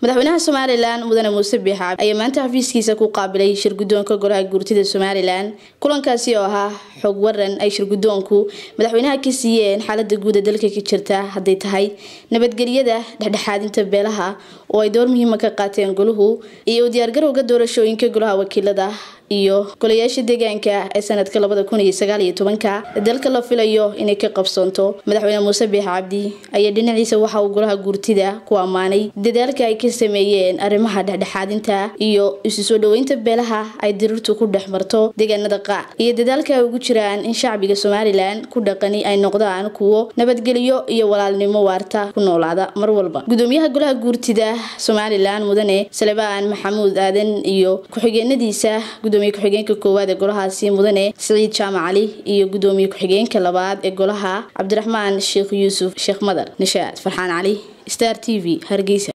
madaxweynaha somalilan mudane muuse biixaab ayaa maanta xafiiskiisa ku qaabilay shirgudoonka golaha guurtida somalilan kulankaasi oo ahaa xog waran ay shirgudoonku madaxweynaha ka siiyeen xaalada guud ee dalka ka jirta hadday tahay nabadgelyada dhexdhexaadinta beelaha oo ay door muhiima ka qaateen goluhu iyo u diyaargarowga doorashooyinka golaha wakiilada iyo golayaasha deegaanka ee sanadka labada kun iyo sagaal iyo tobanka dalka la filayo inay ka qabsoonto madaxweyne muuse biix cabdi ayaa dhinaciisa waxa uu golaha guurtida ku ammaanay dadaalka ay ka sameeyeen arrimaha dhexdhexaadinta iyo isu soo dhaweynta beelaha ay diriirtu ku dhex marto deegaanada qaar iyo dadaalka ay ugu jiraan in shacbiga somalilan ku dhaqani ay noqdaan kuwo nabadgelyo iyo walaalnimo waarta ku noolaada mar walba gudoomiyaha golaha guurtida somalilan mudane salebaan maxamuud aadan iyo ku-xigeenadiisa gudoomiye ku-xigeenka koowaad ee golahaasi mudane siciid jaamac cali iyo gudoomiye ku-xigeenka labaad ee golaha cabdiraxmaan sheekh yuusuf sheekh madar nishaad farxaan cali star t v hargeysa